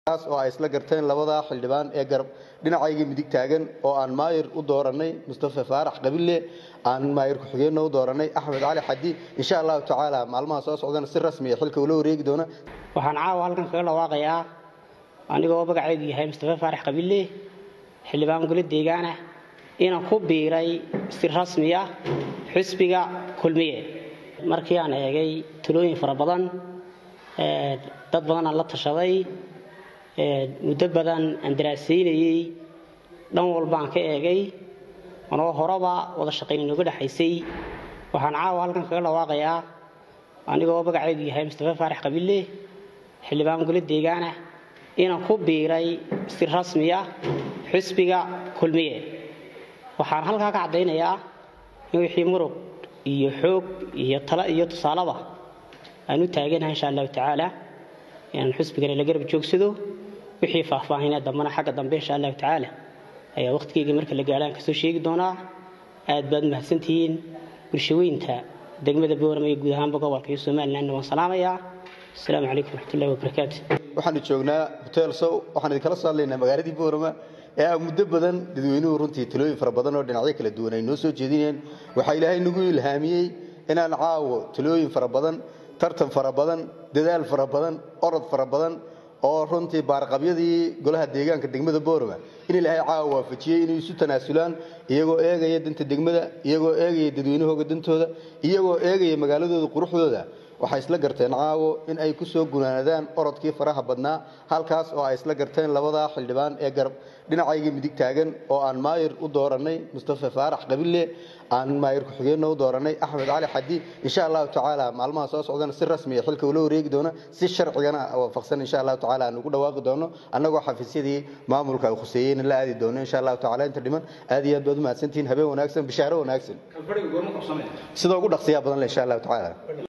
kaas oo ay isla garteen labada xildhibaan ee garab dhinacayga midig taagan oo aan maayir u dooranay mustafa faarax qabille aan maayir ku-xigeenna u dooranay axmed cali xadi insha allahu tacaala maalmaha soo socdana si rasmiya xilka ula wareegi doona waxaan caawa halkan kaga dhawaaqayaa anigoo magacaygu yahay mustafa faarax qabille xildhibaan gole deegaana inaan ku biiray si rasmiya xisbiga kulmiye markii aan eegay talooyin fara badan dad badan aan la tashaday muddo badan aan daraasaynayey dhan walba aan ka eegay anoo horeba wada shaqayn inooga dhexaysay waxaan caawa halkan kaga dhawaaqayaa anigoo magacaygu yahay mustafa faarax qabille xildhibaan gole deegaana inaan ku biiray si rasmiya xisbiga kulmiye waxaan halkaa ka caddaynayaa in wixii murug iyo xoog iyo talo iyo tusaalaba aan u taaganahay insha allahu tacaala inaan xisbigana la garab joogsado wixii faahfaahinee dambana xagga dambe insha allahu tacaala ayaa waqtigeyga marka la gaadhaan kasoo sheegi doonaa aad baad mahadsantihiin bulshaweynta degmada boorama iyo guud ahaanba gobolka iyo somalilandna waan salaamayaa asalaamu calaykum waraxmatullahi wabarakaatu waxaanu joognaa hotel sow waxaan idinkala soo hadlaynaa magaaladii boorama ee ah muddo badan dadweynuhu runtii talooyin fara badan oo dhinacyo kala duwan ay noo soo jeedinayeen waxaa ilaahay nagu ilhaamiyey inaan caawo talooyin fara badan tartan fara badan dadaal fara badan orod fara badan oo runtii baarqabyadii golaha deegaanka degmada boorama in ilaahay caawa waafajiyey inay isu tanaasulaan iyagoo eegaya danta degmada iyagoo eegaya dadweynahooga dantooda iyagoo eegaya magaaladooda quruxdooda waxay isla garteen caawo in ay ku soo gunaanadaan orodkii faraha badnaa halkaas oo ay isla garteen labada xildhibaan ee garab dhinacayga midig taagan oo aan maayir u dooranay mustafa faarax qabille aan maayir ku-xigeenna u dooranay axmed cali xadi insha allahu tacaala maalmaha soo socdana si rasmiya xilka ula wareegi doona si sharcigana waafaqsan insha allahu tacaala aan ugu dhawaaqi doono annagoo xafiisyadii maamulka ay khuseeyeyna la aadi doono insha allahu tacaala inta dhiman aad iyo aad baad u mahadsantihiin habeen wanaagsan bishaaro wanaagsan sida ugu dhaqsiyaa badan le insha allahu tacaala